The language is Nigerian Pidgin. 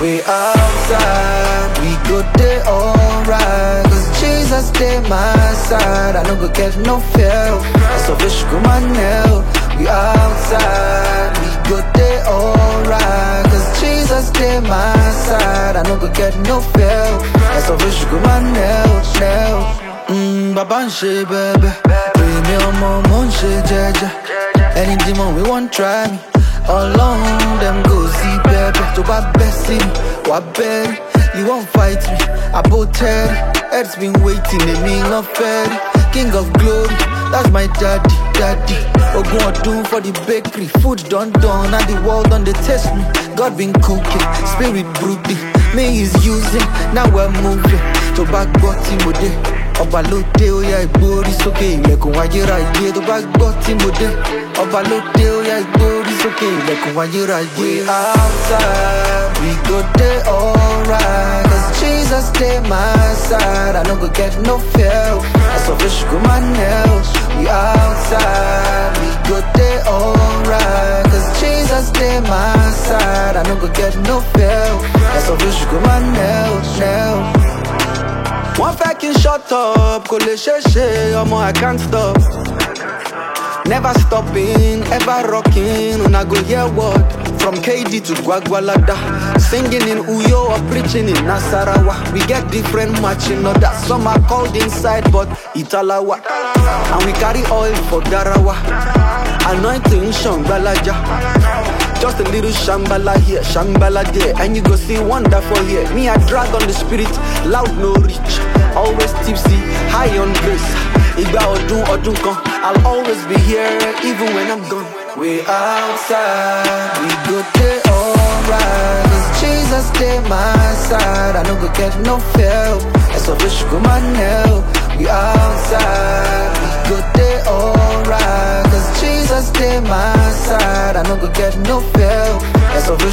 We outside, we go day alright. Cause Jesus stay my side. I no go get no fail. I so fish go my nail. We outside, we go day alright. Cause Jesus stay my side. I no go get no fail. I so fish go my nail, nail. Mm, baba ń ṣe bẹ́ẹ̀bẹ́. Èmi ọmọ mo ń ṣe jẹ́jẹ́. Any demon we wan try me. Ọlọ́run dem go see bẹ́ẹ̀bẹ́. Tó bá bẹ́ sí mi, wà bẹ́ẹ̀rẹ̀. You wan fight me, àbò tẹ́rẹ̀. Earth's been waiting, èmi ń fẹ́ rí. King of glory, that's my daddy, daddy. Ogun ọdún for the bakery. Food done done and the world don dey taste me. God been cooking, spirit brooding. Me is using, now we're moving. Tó bá gbọ́ tí mo dé. Ọba ló dé ó yá ìgbórí sókè ilẹ̀kùn ayérayé tó bá gbọ́ tí mo dé. Ọba ló dé ó yá ìgbórí sókè ilẹ̀kùn ayérayé. We outside, we go dey alright. Cause Jesus dey my side, I no go get no fail. Ẹ̀sọ́ fi ṣùgbọ́n máa nail. We outside, we go dey alright. Cause Jesus dey my side, I no go get no fail. Ẹ̀sọ́ fi ṣùgbọ́n máa nail, nail. wọ́n fẹ́ kí n shut up kò lè ṣeé ṣe ọmọ i can't stop. never stopping ever rocking una go hear word from kd to gwagwalada singing in uyo or preaching in nasarawa we get different matching orders some are called inside but italawa and we carry oil for garawa anointing shangbalaja. Just a little shambala here, shambala there, and you go see wonder for here. Me, I drag on the spirit, loud no reach, always tipsy, high on grace. Igba odun odun kan, I'll always be here, even when I'm gone. We outside, we go day alright. Cause Jesus stay my side, I no go get no fail. That's a fish go my nail. We outside, we go day alright. Cause Jesus stay my side, I no go get no fail. That's a